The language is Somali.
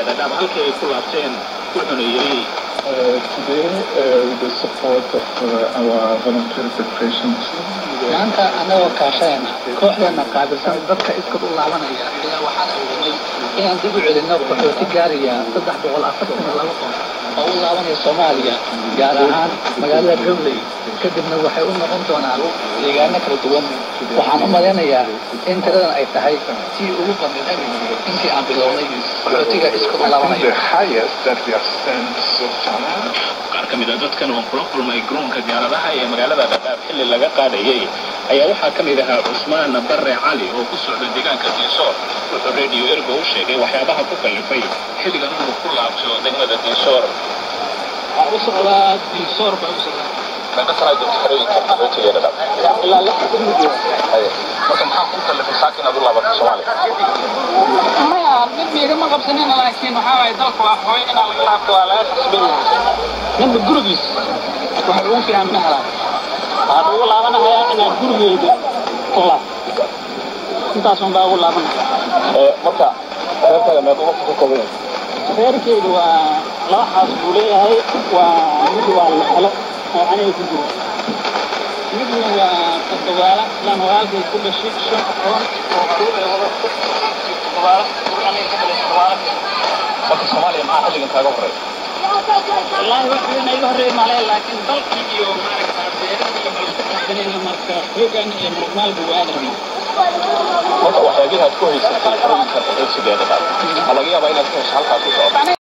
dhadhaab halkii ay ku laabteen wuxuuna yidhi Uh, today, uh, with the support of uh, our volunteer preparation team, maanta annagoo kaashayana kooxdeena qaabilsan dadka iskad u laabanaya ayaa waxaan awoodnay inaan dib u celinno qaxooti gaaraya saddex boqol afartan iyo laba qof oo u laabanaya soomaaliya gaar ahaan magaalada gowley kadibna waxay u noqon doonaan deegaano kala duwan waxaan u malaynayaa in tiradan ay tahay tii ugu badneed intii aan bilownay qaxootiga iskad u I think laabanaya the highest that we have sent so far. qaar ka mid a dadkan oo kula kulmay garoonka diyaaradaha ee magaalada dhadhaab xilli laga qaadayay ayaa waxaa ka mid ahaa cusmaan barre cali oo ku socda deegaanka diisoor wuxuu radio ergo u sheegay waxyaabaha ku kallifay xilligan inuu ku laabto degmada diisoor waxaan u socdaa diisoor baan u socdaa laga sanaa joogta xerooyinka qaxootiga dhadhaab ilaa lix mid marka maxaa ku kallifay saaka inaad u laabato soomaaliya maya mid miigama qabsanina laakiin waxaa waaye dalka waa hooyo inaa laga laabto waa laga khasban yahay ninba gurigiis waxa ugu fiican ma helaan waxaan ugu laabanahayaa inaan gurigeyda ku laabto intaasun baa ugu laabanaya marka reerkaaga meeqa waqti ka kooban yahay reerkeydu waa laba xaas buu leeyahay waa mid waa lexelo oo aniga ku jiro midna waa toddobaala islaan walaalkay ku dhashay shan aqoon oo caruur ay wadato toddobaala ur aniga ka dhalay toddobaala marka soomaaliya maxaa xilligan kaaga horreeya wallaahi wax weyn iga horreey male laakiin dalkii iyo maaragta beerihii iyo balku qaadanayna marka hoogan iyo murugmaalba waa adarna marka waxyaabihi aad ku haysatay xerooyinka qaxootiga dhadhaab waxaa laga yaabaa inaad ka hesho halkaas ku socoto